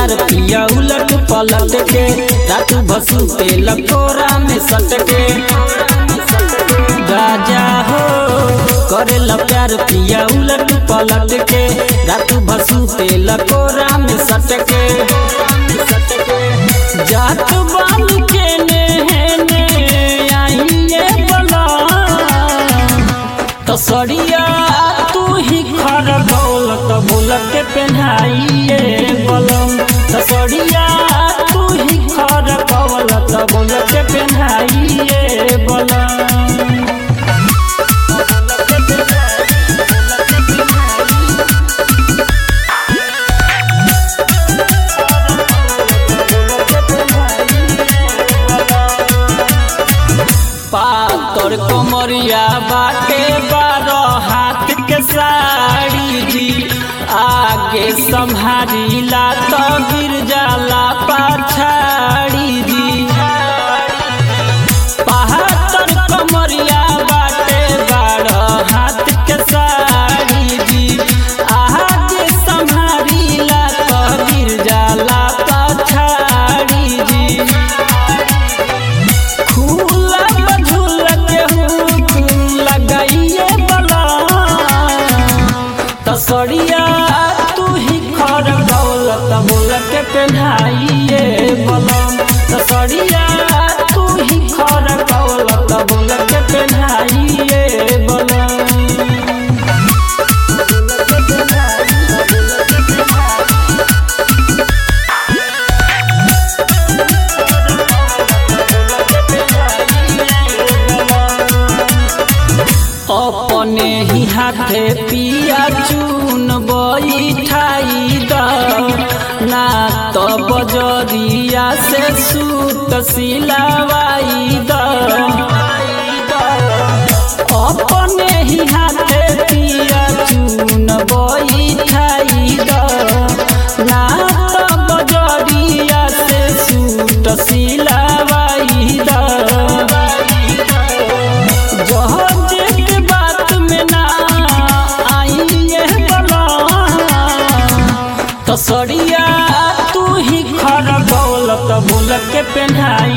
प्यार पिया उलट पलट के रात भसू पे लकोरा में सट के राजा हो करेला प्यार पिया उलट पलट के रात भसू पे लकोरा में सट के जात बाल के नेहने आइए बला तसरिया तू ही खर दौलत बोलत के पहनाइए बलम तसरिया तू ही खर दौलत बोलत के पहनाइए बलम पातर कमरिया बाटे बारह हाथ के साड़ी जी आगे संभारीला तो गिर जाला पाछाड़ी जी पातर कमरिया बाटे बारह हाथ के साड़ी जी आगे संभारीला तो गिर जाला पाछाड़ी जी खुला बझुल के हुक लगाइए बला तसरिया तू ही खर दौलत बोल के पहनाइए बलम तसरिया तू ही खर दौलत बोल के पहनाइए बलम अपने ही हाथे पिया चून बैठाई द ना तो बजरिया से सूत सिलावाई द अपने ही हाथे पिया चून बैठाई द ना तो बजरिया से सूत सिलावाई द जहाज के बात में ना आइए बला तसरिया तू ही खर दौलत बोल के पहनाई